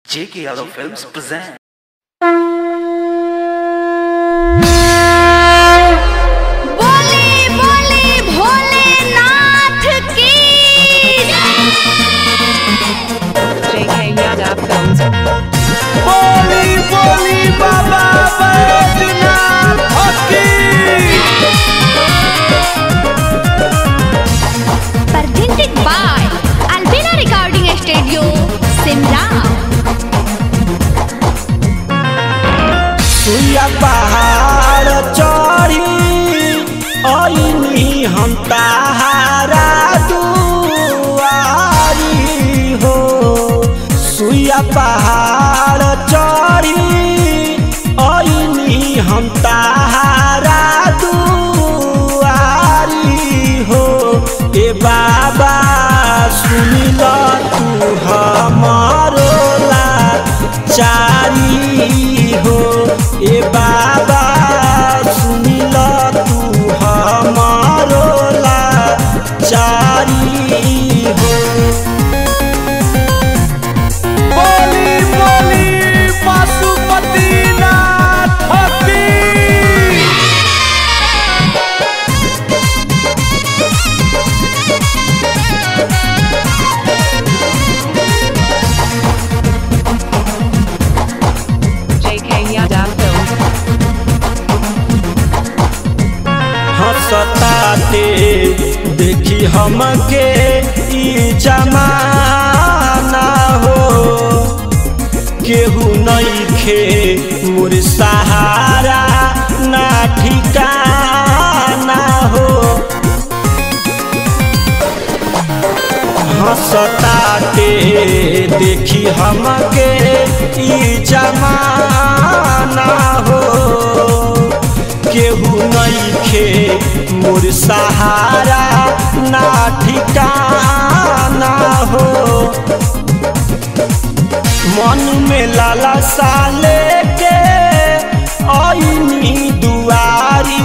J.K. Yadav Films present. बोले बोले भोलेनाथ की JK Yadav Films. बोली बोली बाबा बैजनाथ हकी presented by Albina Recording Studio, Simra. सुइया पहाड़ चढ़ी अइनी हम ताहारा दुआरी हो सुइया पहाड़ चढ़ी अइनी हम ताहारा दुआरी हो ए बाबा सुनिल तू हमारो लाचारी हो ए बाबा सुनिल तू हमारो लाचारी हो बोली बोली पशुपतिनाथ हकी JK Yadav Films. हंसताते देखी हमके ई जमाना हो केहू नइखे मोर सहारा ना ठिकाना हो हंसताते देखी हमके ई जमाना हो केहू नइखे मोर सहारा ना ठिकाना हो मन में लाला साले के आईनी दुआरी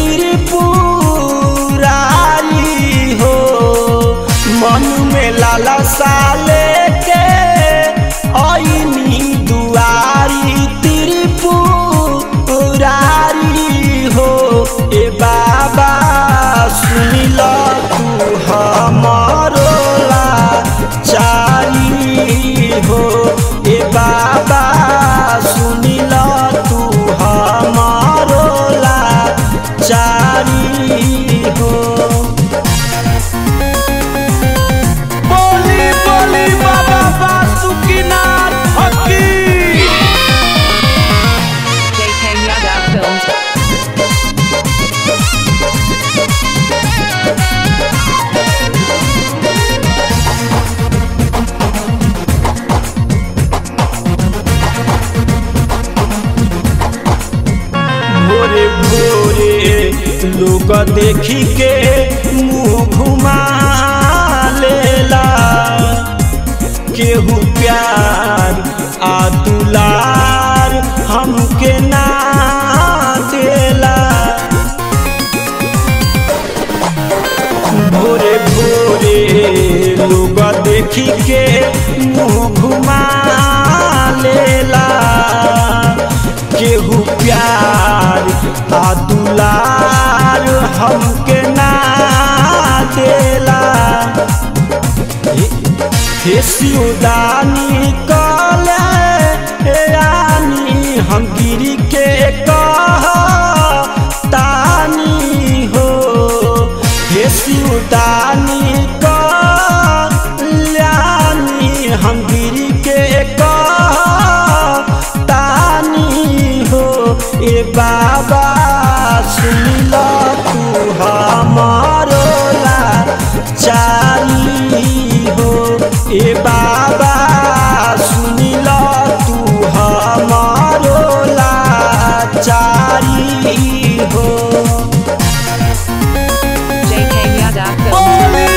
त्रिपुरारी हो मन में लाला साले के आईनी दुआरी त्रिपुरारी हो ए बाबा सुनिल तू हमारो लाचारी हो ए बाबा सुनिल तू हमारो लाचारी हो बोली बोली बाबा बासुकीनाथ हकी JK Yadav Films. भोरे भोरे लोग देखी के मुंह घुमा लेला केहू प्यार आ दुलार हमके ना देला भोरे भोरे लोग देखी के मुंह घुमा लेला केहू प्यार आ दुलार हमके ना देला हे सिउदानी कले हे रानी हम गिरी के कह तानी हो हे सिउदानी कल्याणी हम गिरी के कह तानी हो ए बाबा सुनिल तू हमारो लाचारी हो ए बाबा सुनिल तू हमारो लाचारी हो JK Yadav Films. बोली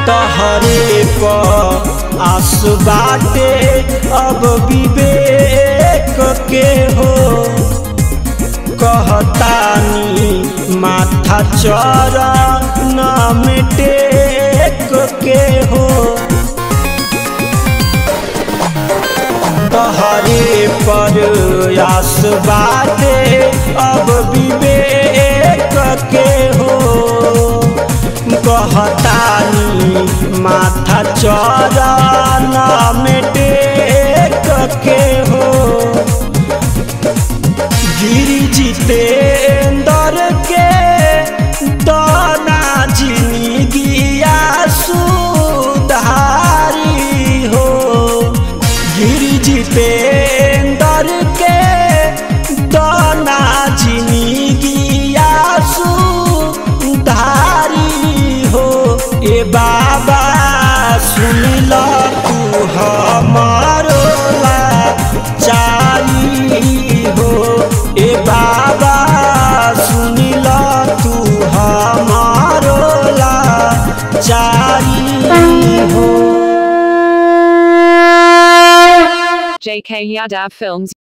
तहरे पर आस बाटे अब विवेक के हो कहतानी माथा चरण में टेक के हो तहरे पर आस बाटे अब विवेक के हो कहतानी माथा चरण में टेक के हो गिरी जितेंद्र के दाना जिंदगिया सुधारी हो गिरी जितेंद्र के दाना जिंदगिया सुधारी हो ए बाबा सुन ल तू हमारो लाचारी हो ए बाबा सुन ल तू हमारो लाचारी हो JK Yadav Films